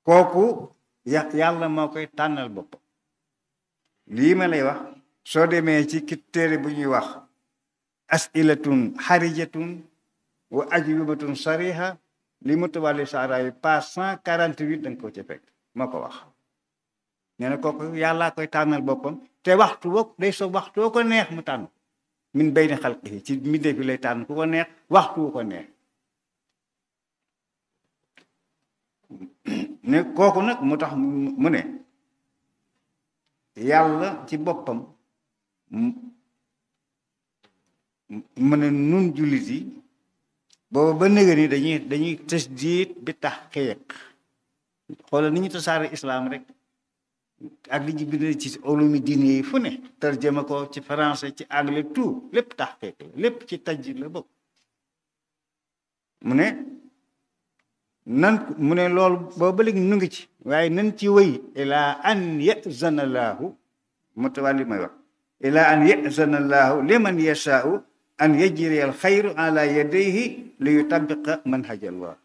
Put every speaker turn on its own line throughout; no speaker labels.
kooku ya yàlla moo koy tànnal boppam lii ma lay wax soo demee ci ki téere bu ñuy wax asilatun xarijatun wa ajwibatun sariha li mutawalli saaraayu page cent quarante huit da nga ko ca fekk moo ko wax nee na kooku yàllaa koy tànnal boppam te waxtu woo day so waxtu woo ko neex mu tànn min bayni xalqihi ci mbindeef bi lay tànn ku ko neex waxtu wu ko neex ne kooku nag mu tax mu ne yàlla ci boppam mu ne nun jullit yi booba ba nëga ni dañuy dañuy tasdiid bi tahqiq xoolal ni ñu tasaare islaam rek ak li ñu bind ci ulumi diine yi fu ne tarjama ko ci français ci anglais tout lépp tahqiq la lépp ci tajjid la bokk mu ne nan mu ne loolu booba léegi nu ngi ci waaye nan ci wëy ilaa an yazana laahu mutawalli may wax ilaa an yazana laahu liman yashaau an yajri al xayru ala yadayhi li yutabiqa manhaj allah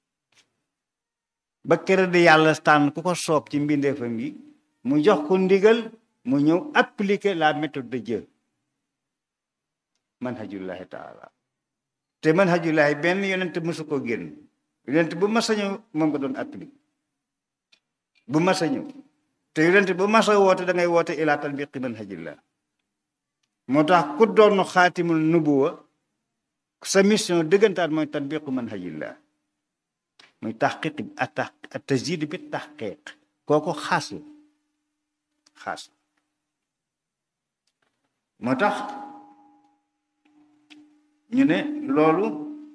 ba kër di yàlla tànn ku ko soob ci mbindeefam yi mu jox ko ndigal mu ñëw appliquer la méthode de Dieu manhajullahi taala te manhajullahi benn yonent mësu ko génn yonent bu mas a ñëw moom nga doon appliquer bu mas a ñëw te yonent bu mas a woote da ngay woote ila tatbiqi manhajillah moo tax ku doon xaatimul nubuwa sa mission dëggantaan mooy tatbiqu manhajillah muy taxqiq a tasjid bi taxqiq kooku xaas la xaas moo tax ñu ne loolu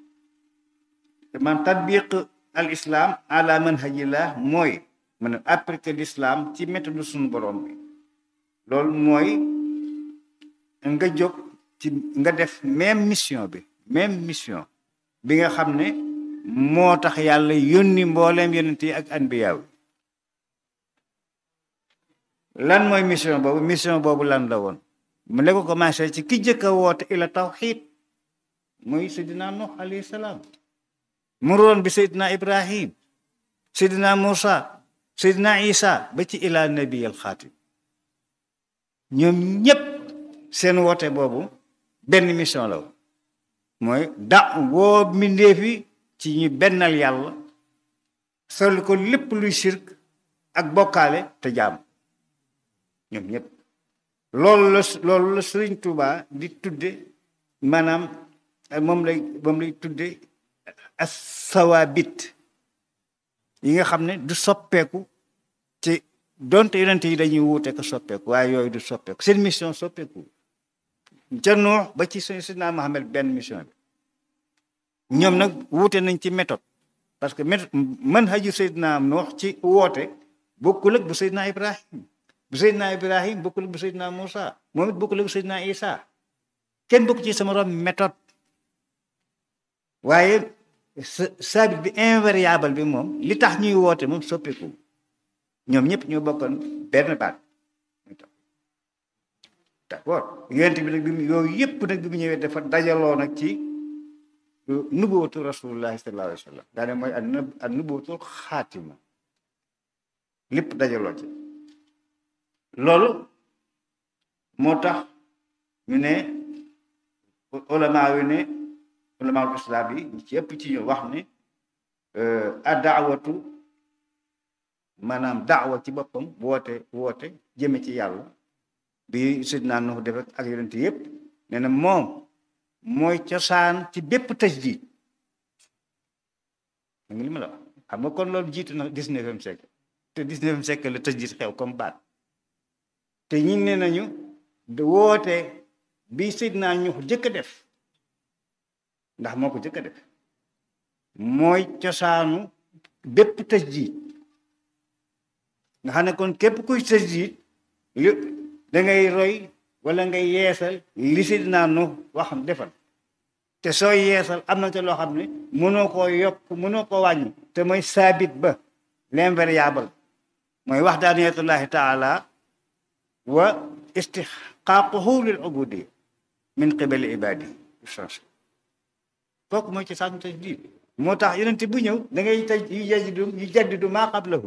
man tatbiq al islam ala manhajillah mooy man appliquer l'islam ci méthode suñu borom bi loolu mooy nga jóg ci nga def même mission bi même mission bi nga xam ne moo tax yàlla yónni mbooleem yonent yi ak anbiyaaw lan mooy mission boobu mission boobu lan la woon mu la ko commencé ci ki jëkk a woote ila tawxid muy seydina nuux alayhi salaam mu roon bi seydina ibrahim seydina moussa seydina isa ba ci ila nabi al xaatim ñoom ñépp seen woote boobu benn mission la woon mooy da woo mbindeefi ci ñu bennal yàlla sol ko lépp luy sirk ak bokkaale te jaam ñoom ñëpp loolu la loolu la sëriñ Tuuba di tudde maanaam moom lay moom lay tudde as sawaabit yi nga xam ne du soppeeku ci donte yonent yi dañuy wuute ko soppeeku waaye yooyu du soppeeku seen mission soppeeku ca Nuux ba ci Seydina Muhammad benn mission bi ñoom nag wuute nañ ci méthode parce que méthode manhaju Seydina Nuux ci woote bokkul ak bu Seydina Ibrahim bu Seydina Ibrahim bokkul ak bu Seydina Moussa moom it bokkul ak bu Seydina Isa kenn bokk ci sama rom méthode waaye sabit bi invariable bi moom li tax ñuy woote moom soppeeku ñoom ñëpp ñoo bokkoon benn baat d'accord yonent bi nag bi mu yooyu yëpp nag bi mu ñëwee dafa dajaloo nag ci nubuwatu rasulullahi sallallahu alayhi wa sallam daane mooy ak nubuwatul xaatima lépp dajaloo ci loolu moo tax ñu ne ulama yu ne ulama islam yi ñu ci ëpp ci ñu wax ne a daawatu maanaam daawa ci boppam woote woote jëme ci yàlla bi sidna Nuh def ak yonent yëpp nee na moom mooy cosaan ci bépp tajdid da nga li ma la wax xam nga kon loolu jiitu na dix-neuvième siècle te dix-neuvième siècle la tajdid xew comme baat te ñi ne nañu woote bi sidna Nuh jëkk a def ndax moo ko jëkk a def mooy cosaanu bépp tajdid nga xam ne kon képp kuy tajdid li da ngay roy wala ngay yeesal li sidna Nuh wax defal te soo yeesal am na ca loo xam ne mënoo koo yokk mënoo koo wàññi te mooy saabit ba l'invariable mooy waxdaaniyatullahi taala wa istixqaaquhu lil ubudi min qibali ibadi change kooku mooy ci saanu tajdid moo tax yonente bu ñëw da ngay taj yu jaddidu yu jaddidu maa qablahu